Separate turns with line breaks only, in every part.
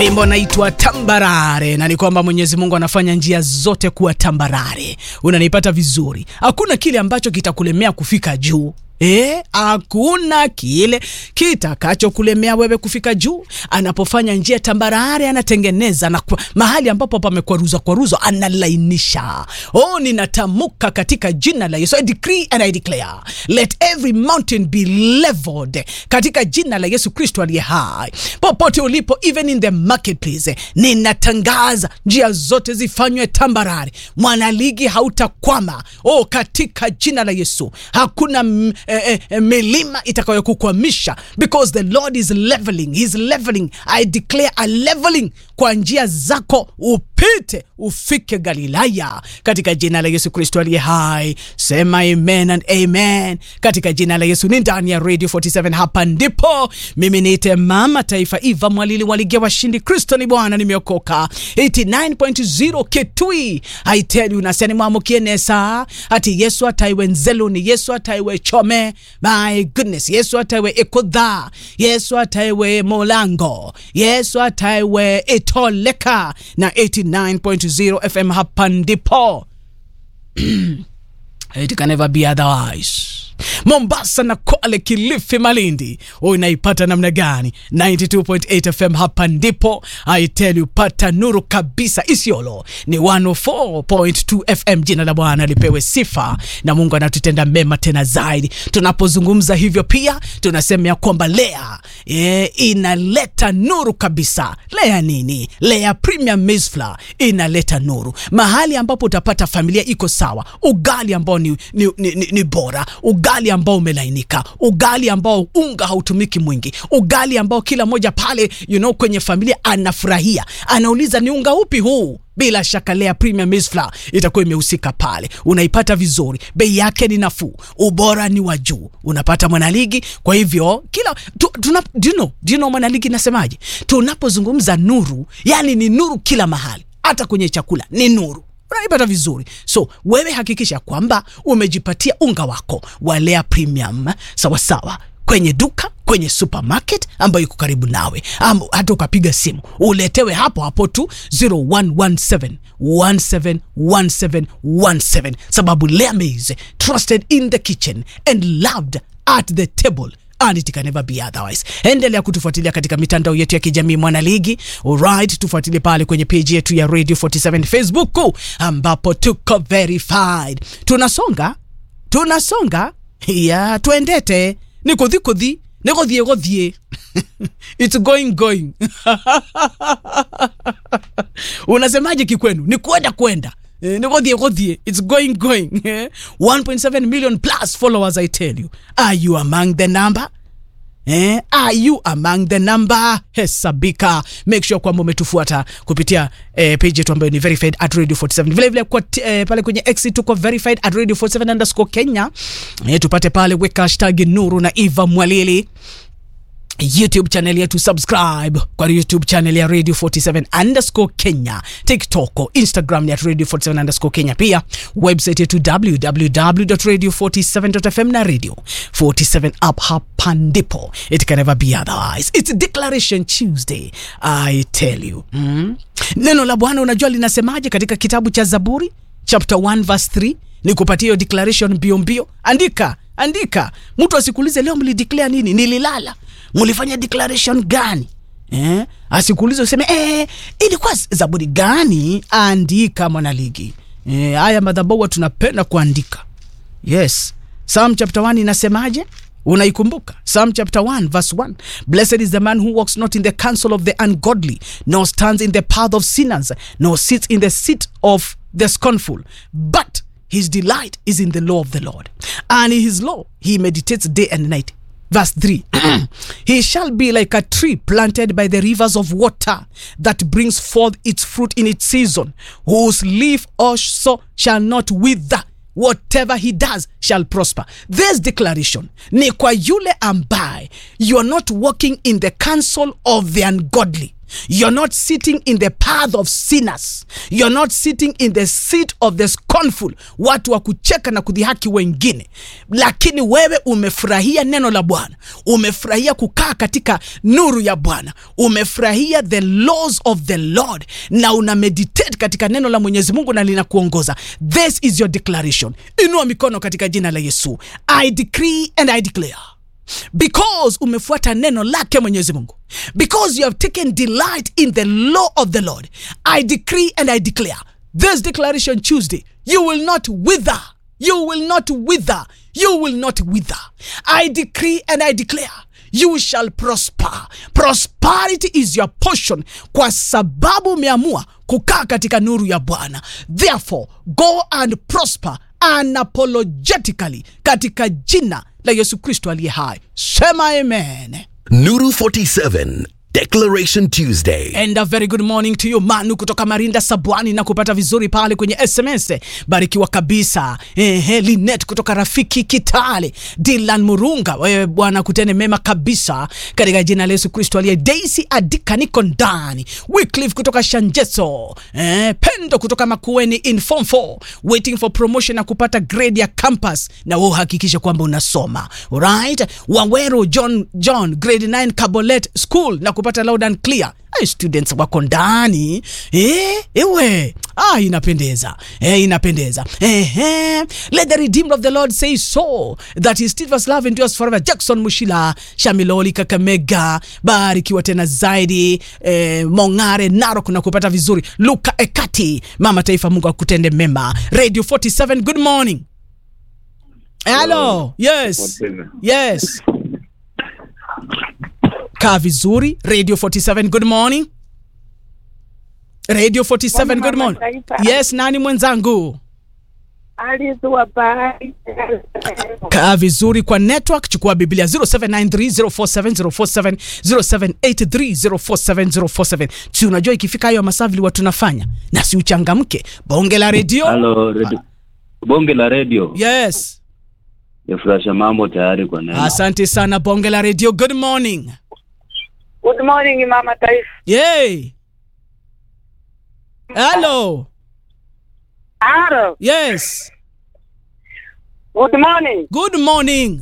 wimbo naitwa tambarare na ni kwamba mwenyezi mungu anafanya njia zote kuwa tambarare unanipata vizuri hakuna kile ambacho kitakulemea kufika juu Eh, hakuna kile kitakachokulemea wewe kufika juu. Anapofanya njia tambarare, anatengeneza na kwa, mahali ambapo pamekwaruzwa kwaruzwa analainisha. Oh, ninatamka katika jina la Yesu, I decree and I declare let every mountain be leveled katika jina la Yesu Kristo aliye hai. Popote ulipo, even in the marketplace, ninatangaza njia zote zifanywe tambarare. Mwanaligi hautakwama. Oh, katika jina la Yesu hakuna m, eh, eh, milima itakayokukwamisha because the Lord is leveling, He's leveling. I declare a leveling kwa njia zako upite ufike Galilaya katika jina la Yesu Kristo aliye hai. Sema amen and amen katika jina la Yesu. Ni ndani ya Radio 47, hapa ndipo mimi niite mama taifa Eva Mwalili waligia washindi. Kristo ni Bwana, nimeokoka 89.0 Kitui. I tell you naseni mwamukie nesa ati Yesu ataiwe nzeluni, Yesu ataiwe chome. My goodness, Yesu ataiwe ikudha, Yesu ataiwe molango, Yesu ataiwe itoleka na 89.0 FM hapa ndipo it can never be otherwise. Mombasa na Kwale, Kilifi, Malindi, unaipata namna gani? 92.8 FM hapa ndipo. I tell you, pata nuru kabisa. Isiolo ni 104.2 FM. Jina la Bwana lipewe sifa, na Mungu anatutenda mema tena zaidi. Tunapozungumza hivyo, pia tunasema ya kwamba Lea e, inaleta nuru kabisa. Lea nini? Lea Premium Maize Flour inaleta nuru mahali ambapo utapata familia iko sawa, ugali ambao ni, ni, ni, ni, ni bora ugali ambao umelainika, ugali ambao unga hautumiki mwingi, ugali ambao kila moja pale you know, kwenye familia anafurahia, anauliza ni unga upi huu? Bila shaka Lea Premium Maize Flour itakuwa imehusika pale, unaipata vizuri, bei yake ni nafuu, ubora ni wa juu, unapata mwanaligi. Kwa hivyo kila tu, tuna, do you know, do you know mwanaligi nasemaje? Tunapozungumza nuru, yani ni nuru kila mahali, hata kwenye chakula ni nuru unaipata vizuri. So wewe hakikisha kwamba umejipatia unga wako wa Lea Premium sawasawa kwenye duka kwenye supermarket ambayo iko karibu nawe, ama hata ukapiga simu uletewe hapo hapo tu 0117 171717 sababu Lea Maize trusted in the kitchen and loved at the table and it can never be otherwise. Endelea kutufuatilia katika mitandao yetu ya kijamii Mwanaligi. Alright, tufuatilie pale kwenye page yetu ya Radio 47 Facebook ambapo tuko verified. Tunasonga, tunasonga ya tuendete ni kudhi kudhi ni godhie godhie it's going going unasemaje kikwenu? Ni kwenda kwenda Eh, ni godhie godhie it's going going 1.7 million plus followers I tell you are you among the number Eh, are you among the number? Hesabika, make sure kwamba umetufuata kupitia eh, page yetu ambayo ni verified at radio 47. Vile vile kwa eh, pale kwenye X tuko verified at radio 47 underscore Kenya. Eh, tupate pale, weka hashtag Nuru na Eva Mwalili youtube channel yetu subscribe kwa youtube channel ya radio 47 underscore kenya tiktok instagram ya radio 47 underscore kenya pia website yetu www radio 47fm na radio 47 app hapa ndipo it can never be otherwise it's declaration tuesday i tell you mm? neno la bwana unajua linasemaje katika kitabu cha zaburi chapter 1 verse 3 ni kupatia hiyo declaration mbio mbio andika andika mtu asikuulize leo mlideclare nini nililala mlifanya declaration gani eh? asikuulize useme eh, ilikuwa zaburi gani andika mwanaligi eh, haya madhabahu tunapenda kuandika yes psalm chapter 1 inasemaje unaikumbuka psalm chapter 1 verse 1 blessed is the man who walks not in the counsel of the ungodly nor stands in the path of sinners nor sits in the seat of the scornful but his delight is in the law of the lord and in his law he meditates day and night verse 3 he shall be like a tree planted by the rivers of water that brings forth its fruit in its season whose leaf also shall not wither whatever he does shall prosper this declaration ni kwa yule ambaye you are not walking in the counsel of the ungodly You're not sitting in the path of sinners. You're not sitting in the seat of the scornful, watu wa kucheka na kudhihaki wengine, lakini wewe umefurahia neno la Bwana, umefurahia kukaa katika nuru ya Bwana, umefurahia the laws of the Lord na una meditate katika neno la Mwenyezi Mungu na linakuongoza. This is your declaration. Inua mikono katika jina la Yesu. I decree and I declare because umefuata neno lake mwenyezi mungu because you have taken delight in the law of the lord i decree and i declare this declaration tuesday you will not wither you will not wither you will not wither i decree and i declare you shall prosper prosperity is your portion kwa sababu umeamua kukaa katika nuru ya bwana therefore go and prosper unapologetically katika jina la yesu kristo aliye hai sema amen
Nuru 47 Declaration Tuesday.
and a very good morning to you manu kutoka marinda sabwani na kupata vizuri pale kwenye sms barikiwa kabisa ehe linet kutoka rafiki kitale dilan murunga wewe bwana kutene mema kabisa katika jina la yesu kristo aliye daisy adika niko ndani wyclif kutoka shanjeso eh, pendo kutoka makueni in form 4 waiting for promotion na kupata grade ya campus na wewe uhakikishe kwamba unasoma right wawero john john grade 9 cabolet school na kupata loud and clear Ay, students wako ndani eh, ewe ah, inapendeza eh, inapendeza eh, eh. let the redeemed of the lord say so that his steadfast love endures forever jackson mushila shamiloli kakamega barikiwa tena zaidi eh, mongare narok na kupata vizuri luka ekati mama taifa mungu akutende mema radio 47 good morning hello yes yes kaa vizuri radio 47 good morning radio 47 good morning
Taifa.
yes nani mwenzangu
Alice wa bahari.
kaa vizuri kwa network chukua biblia 0793047047 0783047047 si unajua ikifika hayo masaa vile watu tunafanya na si uchangamke bonge la redio
Halo, redio. Bonge la redio
yes
yafurahisha mambo tayari kwa neno.
asante sana bonge la redio good morning
Good morning mama taifa.
yay hello
Aro.
yes
Good morning.
good morning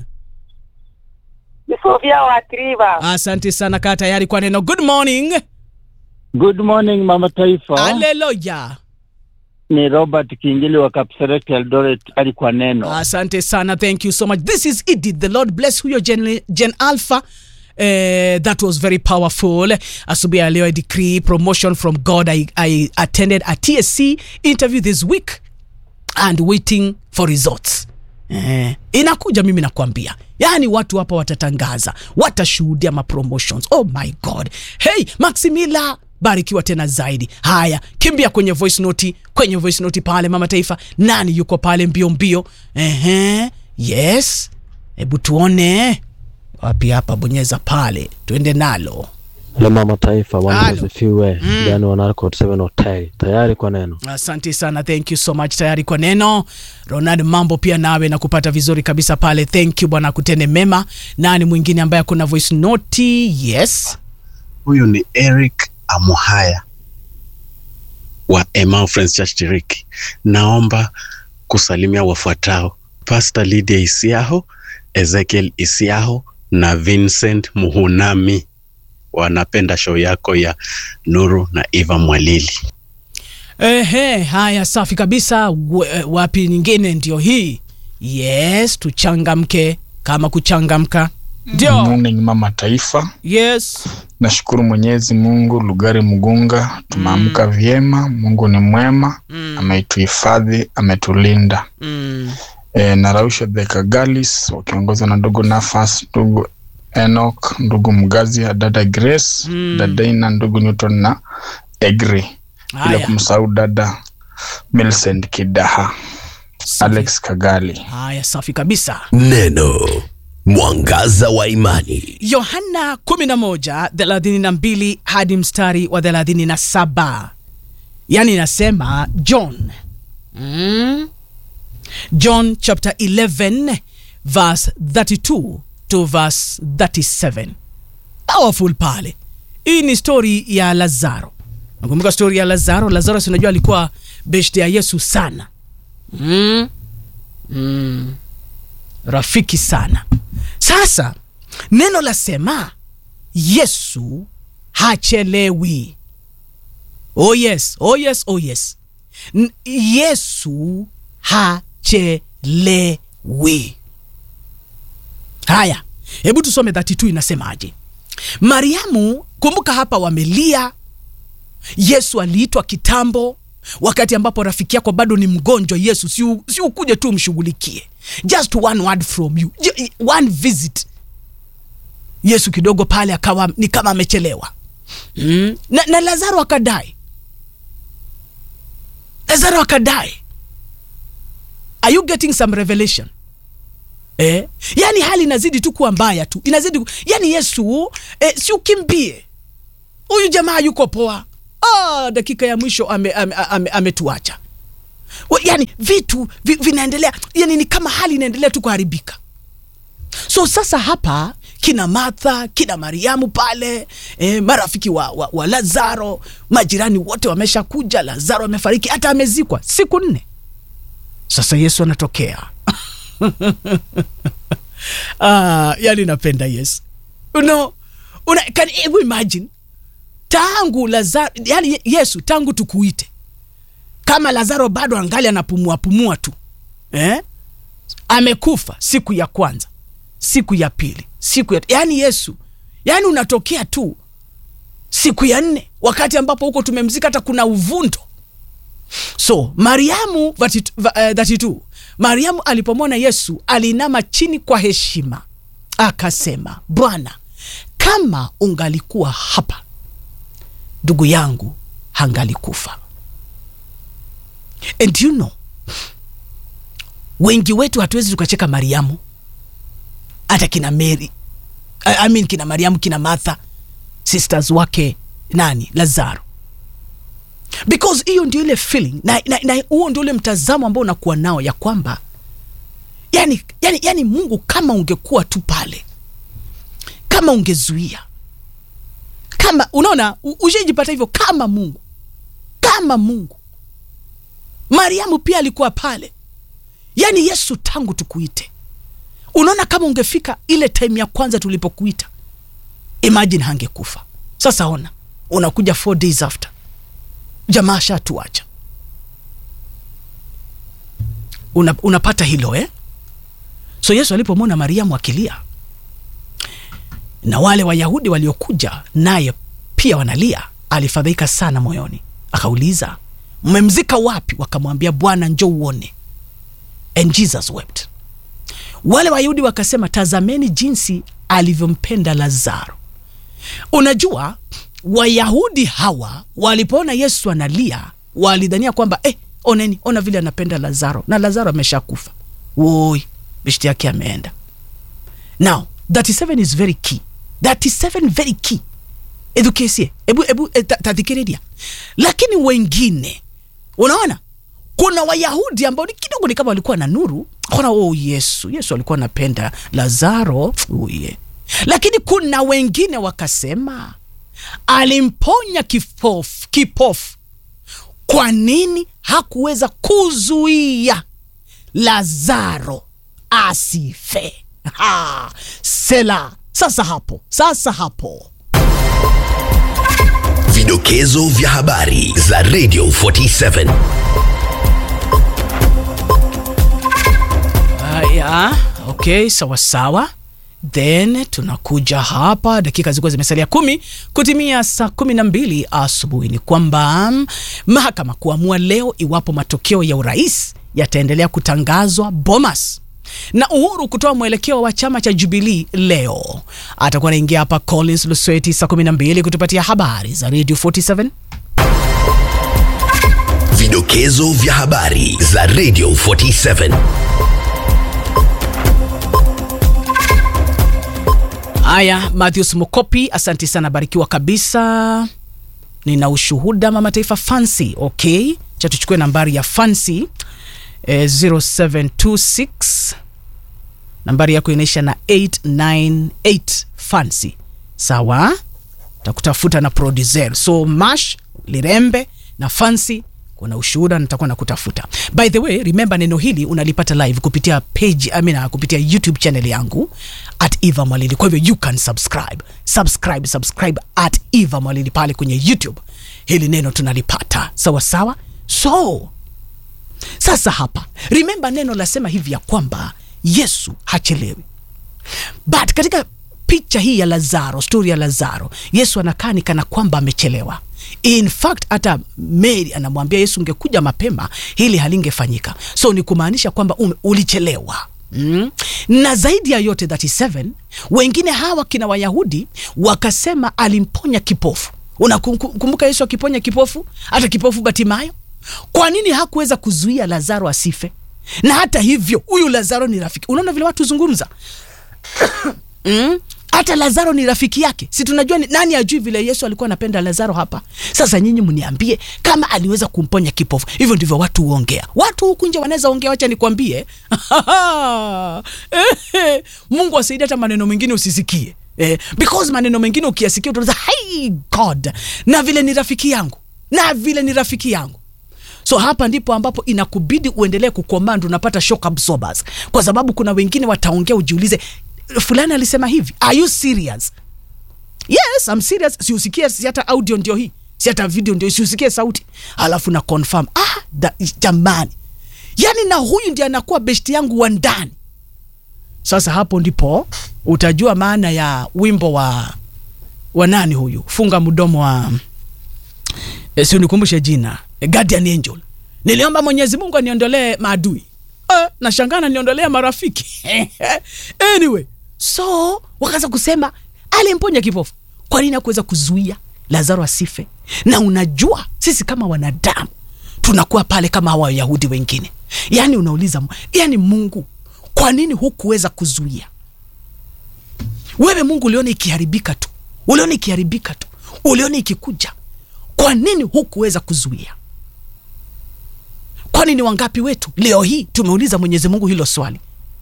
Ni Sofia wa Triva.
asante sana kaa tayari kwa neno good morning
Good morning Mama Taifa.
haleluya
Ni Robert Kingili wa Kapseret Eldoret ali kwa neno.
asante sana thank you so much this is edith the lord bless huyo gen, gen alpha Uh, that was very powerful asubuhi ya leo i decree promotion from god I, i attended a tsc interview this week and waiting for results Eh, inakuja mimi nakwambia yaani watu hapa watatangaza watashuhudia mapromotions oh my god hey maximila barikiwa tena zaidi haya kimbia kwenye voice noti kwenye voice noti pale mama taifa nani yuko pale mbio mbio Ehe, yes hebu tuone wapi hapa bonyeza pale tuende nalo
Le mama taifa
Halo.
wanasifiwe mm. yani wanarko 7 hotel tayari kwa neno
asante sana thank you so much tayari kwa neno ronald mambo pia nawe na kupata vizuri kabisa pale thank you bwana kutende mema nani mwingine ambaye akuna voice noti yes
huyu ni eric amuhaya wa Emau Friends Church Tiriki. Naomba kusalimia wafuatao: Pastor Lydia Isiaho, Ezekiel Isiaho na Vincent Muhunami. Wanapenda show yako ya Nuru na Eva Mwalili.
Ehe, haya safi kabisa. We- Wapi nyingine ndio hii? Yes, tuchangamke kama kuchangamka. Ndio.
morning mama taifa
Yes.
nashukuru mwenyezi mungu lugari mgunga tumeamka vyema mungu ni mwema
Mm.
ametuhifadhi ametulinda
Mm.
e, narausha the kagalis wakiongozwa na ndugu nafas ndugu enok ndugu mgazia dada grace
Mm.
dada ina ndugu newton na egri bila
Haya.
kumsahau dada milcent kidaha
Safi.
alex kagali
Haya safi kabisa.
Neno mwangaza wa imani.
Yohana 11 32 hadi mstari wa 37. Yaani inasema John. Mm. John chapter 11 verse 32 to verse 37. Powerful pale. hii ni stori ya lazaro nakumbuka stori ya lazaro lazaro sinajua alikuwa beshte ya yesu sana mm. Mm. rafiki sana sasa neno lasema yesu hachelewi oh yes oh yes oh yes N- yesu hachelewi haya hebu tusome 32 inasemaje mariamu kumbuka hapa wamelia yesu aliitwa kitambo wakati ambapo rafiki yako bado ni mgonjwa yesu si, u- si ukuje tu umshughulikie just one word from you Ju- one visit yesu kidogo pale akawa ni kama amechelewa mm. na, na lazaro akadai lazaro akadai are you getting some revelation eh? yaani hali inazidi tu kuwa mbaya tu inazidi ku... yaani yesu eh, si ukimbie huyu jamaa yuko poa ah, dakika ya mwisho ametuacha ame, ame, ametuacha. Wa- yaani vitu vi, vinaendelea yani ni kama hali inaendelea tu kuharibika so sasa hapa kina martha kina mariamu pale eh, marafiki wa, wa, wa lazaro majirani wote wameshakuja lazaro amefariki hata amezikwa siku nne sasa yesu anatokea ah, yani napenda yesu no, una, can you imagine tangu lazaro yani yesu tangu tukuite kama lazaro bado angali anapumua pumua tu eh? amekufa siku ya kwanza siku ya pili siku ya yani yesu yani unatokea tu siku ya nne wakati ambapo huko tumemzika hata kuna uvundo so mariamu 32 va- eh, 32 mariamu alipomwona yesu alinama chini kwa heshima akasema bwana kama ungalikuwa hapa ndugu yangu hangalikufa and you know wengi wetu hatuwezi tukacheka mariamu hata kina mary I I mean kina mariamu kina martha sisters wake nani lazaro because hiyo ndio ile feeling na, na, na huo ndio ule mtazamo ambao unakuwa nao ya kwamba yani, yani, yani mungu kama ungekuwa tu pale kama ungezuia kama unaona u- ushajipata hivyo kama mungu kama mungu mariamu pia alikuwa pale yaani yesu tangu tukuite unaona kama ungefika ile time ya kwanza tulipokuita imagine hangekufa sasa ona unakuja four days after jamaa shatuacha Una, unapata hilo eh? so yesu alipomwona mariamu akilia na wale wayahudi waliokuja naye pia wanalia alifadhaika sana moyoni akauliza mmemzika wapi wakamwambia bwana njo uone and jesus wept wale wayahudi wakasema tazameni jinsi alivyompenda lazaro unajua wayahudi hawa walipoona yesu analia walidhania kwamba eh, oneni ona vile anapenda lazaro na lazaro ameshakufa woi beshti yake ameenda now 37 is very key 37 very key edukesie ebu, ebu e, ta- tathikiriria lakini wengine unaona kuna wayahudi ambao ni kidogo ni kama walikuwa na nuru kona oh yesu yesu alikuwa anapenda lazaro uye lakini kuna wengine wakasema alimponya kipofu kipofu kwa nini hakuweza kuzuia lazaro asife ha, sela sasa hapo sasa hapo
Vidokezo vya habari za Radio 47.
haya okay sawa sawa then tunakuja hapa dakika zilikuwa zimesalia kumi kutimia saa kumi na mbili asubuhi ni kwamba mm, mahakama kuamua leo iwapo matokeo ya urais yataendelea kutangazwa bomas na uhuru kutoa mwelekeo wa chama cha jubilii leo atakuwa anaingia hapa collins lusweti saa 12 kutupatia habari za radio 47
Vidokezo vya habari za Radio 47.
haya matthews mokopi asanti sana barikiwa kabisa nina ushuhuda mama taifa fancy okay cha tuchukue nambari ya fancy eh, 0726 nambari yako inaisha na 898 fancy sawa takutafuta na producer so mash lirembe na fancy kuna ushuhuda nitakuwa nakutafuta by the way remember neno hili unalipata live kupitia page I mean, uh, kupitia youtube channel yangu at eva mwalili kwa hivyo you can subscribe subscribe subscribe at eva mwalili pale kwenye youtube hili neno tunalipata sawa sawa so sasa hapa remember neno lasema hivi ya kwamba yesu hachelewi but katika picha hii ya lazaro stori ya lazaro yesu anakaa ni kana kwamba amechelewa in fact hata mary anamwambia yesu ungekuja mapema hili halingefanyika so ni kumaanisha kwamba ume- ulichelewa Mm. na zaidi ya yote 37 wengine hawa kina wayahudi wakasema alimponya kipofu unakumbuka yesu akiponya kipofu hata kipofu batimayo kwa nini hakuweza kuzuia lazaro asife na hata hivyo huyu lazaro ni rafiki unaona vile watu zungumza mm? hata lazaro ni rafiki yake si tunajua ni, nani ajui vile yesu alikuwa anapenda lazaro hapa sasa nyinyi mniambie kama aliweza kumponya kipofu hivyo ndivyo watu huongea watu huku nje wanaweza ongea wacha nikwambie Eh, mungu asaidi hata maneno mengine usisikie eh, because maneno mengine ukiyasikia utaanza hey god na vile ni rafiki yangu na vile ni rafiki yangu so hapa ndipo ambapo inakubidi uendelee kucommand unapata shock absorbers kwa sababu kuna wengine wataongea ujiulize fulani alisema hivi are you serious yes I'm serious siusikie si hata audio ndio hii si hata video ndio siusikie sauti alafu na confirm ah da, jamani yani na huyu ndiye anakuwa besti yangu wa ndani sasa hapo ndipo utajua maana ya wimbo wa wa nani huyu funga mdomo wa e, si unikumbushe jina e, guardian angel niliomba mwenyezi mungu aniondolee maadui e, nashangana niondolea marafiki anyway so wakaanza kusema alimponya kipofu kwa nini akuweza kuzuia lazaro asife na unajua sisi kama wanadamu tunakuwa pale kama hawa wayahudi wengine yaani unauliza yaani mungu kwa nini hukuweza kuzuia wewe mungu uliona ikiharibika tu uliona ikiharibika tu uliona ikikuja kwa nini hukuweza kuzuia kwani ni wangapi wetu leo hii tumeuliza mwenyezi mungu hilo swali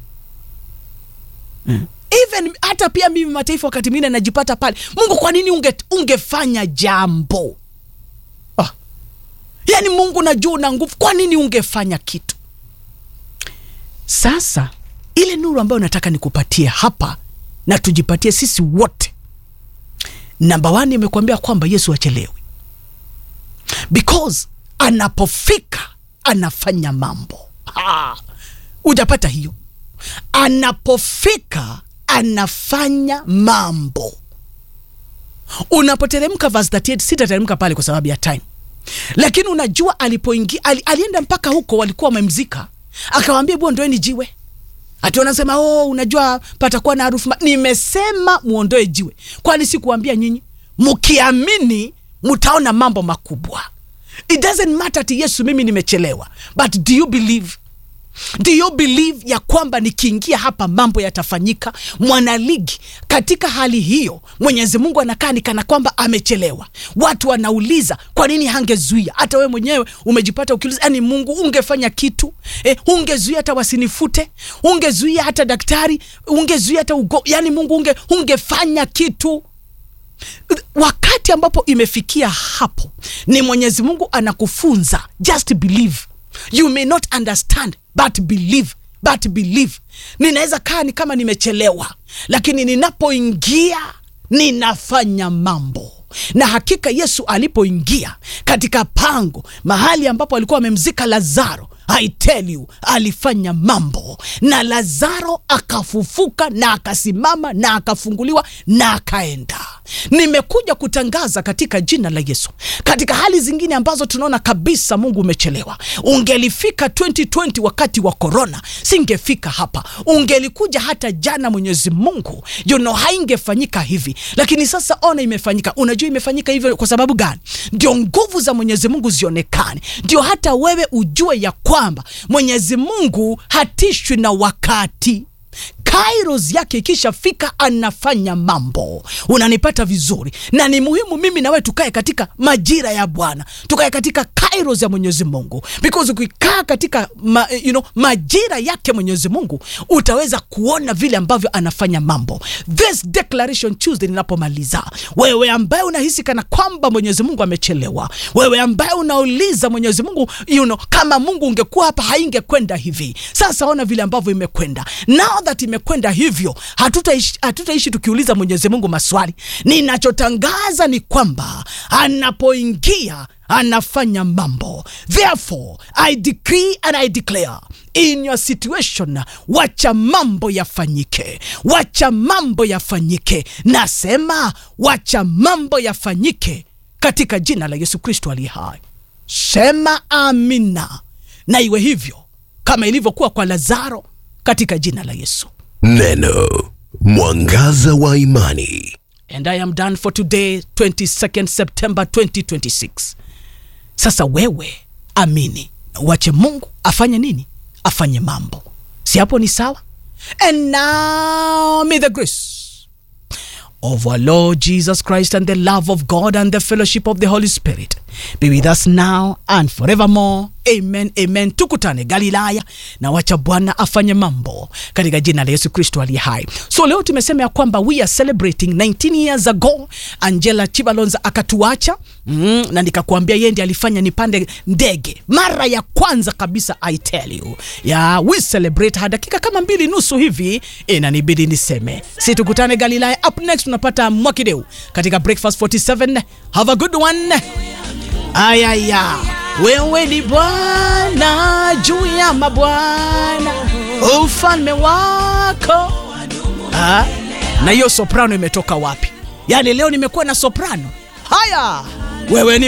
mm. even hata pia mimi mataifa wakati mwingine najipata pale mungu kwa nini unge, ungefanya jambo ah. yaani mungu najua una nguvu kwa nini ungefanya kitu sasa ile nuru ambayo nataka nikupatie hapa na tujipatie sisi wote namba one imekuambia kwamba yesu achelewi because anapofika anafanya mambo Ah, hujapata hiyo anapofika anafanya mambo unapoteremka verse 38 sitateremka pale kwa sababu ya time lakini unajua alipoingia ali, alienda mpaka huko walikuwa wamemzika akawambia bua ndoeni jiwe ati wanasema oh, unajua patakuwa na harufu ma-" nimesema muondoe jiwe kwani sikuambia nyinyi mkiamini mtaona mambo makubwa it doesn't matter ati yesu mimi nimechelewa but do you believe do you believe ya kwamba nikiingia hapa mambo yatafanyika mwanaligi katika hali hiyo mwenyezi mungu anakaa ni kana kwamba amechelewa watu wanauliza kwa nini hangezuia hata wewe mwenyewe umejipata ukiuliza yani mungu ungefanya kitu eh, ungezuia hata wasinifute ungezuia hata daktari ungezuia hata ugo yani mungu unge, ungefanya kitu wakati ambapo imefikia hapo ni mwenyezi mungu anakufunza just believe you may not understand but believe but believe ninaweza kaa ni kama nimechelewa lakini ninapoingia ninafanya mambo na hakika yesu alipoingia katika pango mahali ambapo alikuwa amemzika lazaro I tell you alifanya mambo na lazaro akafufuka na akasimama na akafunguliwa na akaenda nimekuja kutangaza katika jina la yesu katika hali zingine ambazo tunaona kabisa mungu umechelewa ungelifika 2020 wakati wa korona singefika hapa ungelikuja hata jana mwenyezi mungu you know, haingefanyika hivi lakini sasa ona imefanyika unajua imefanyika hivyo kwa sababu gani ndio nguvu za mwenyezi mungu zionekane ndio hata wewe ujue ya kwamba mwenyezi mungu hatishwi na wakati kairos yake ikishafika anafanya mambo unanipata vizuri na ni muhimu mimi nawe tukae katika majira ya bwana tukae katika kairos ya mwenyezi mungu because ukikaa katika ma, you know, majira yake mwenyezi mungu utaweza kuona vile ambavyo anafanya mambo this declaration tuesday ninapomaliza wewe ambaye unahisi kana kwamba mwenyezi mungu amechelewa wewe ambaye unauliza mwenyezi mungu you know, kama mungu ungekuwa hapa haingekwenda hivi sasa ona vile ambavyo imekwenda now that imekwenda hivyo hatutaishi hatutaishi tukiuliza mwenyezi mungu maswali ninachotangaza ni kwamba anapoingia anafanya mambo therefore i decree and i declare in your situation wacha mambo yafanyike wacha mambo yafanyike nasema wacha mambo yafanyike katika jina la yesu kristo aliye hai sema amina na iwe hivyo kama ilivyokuwa kwa lazaro katika jina la yesu
Neno mwangaza wa imani.
and i am done for today 22nd september 2026 sasa wewe amini wache mungu afanye nini afanye mambo si hapo ni sawa and now may the grace of our Lord Jesus Christ and the love of God and the fellowship of the Holy Spirit be with us now and forevermore. Amen, amen. Tukutane Galilaya na wacha Bwana afanye mambo katika jina la Yesu Kristo aliye hai. So leo tumesema ya kwamba we are celebrating 19 years ago Angela Chibalonza akatuacha mm, na nikakuambia yeye ndiye alifanya nipande ndege mara ya kwanza kabisa I tell you. Yeah, we celebrate ha dakika kama mbili nusu hivi inanibidi niseme. Si tukutane Galilaya. Up next tunapata Mwakideu katika Breakfast 47. Have a good one. Ayaya, wewe ni Bwana juu ya mabwana, ufalme wako. Ah, na hiyo soprano imetoka wapi? Yaani leo nimekuwa na soprano. Haya, wewe ni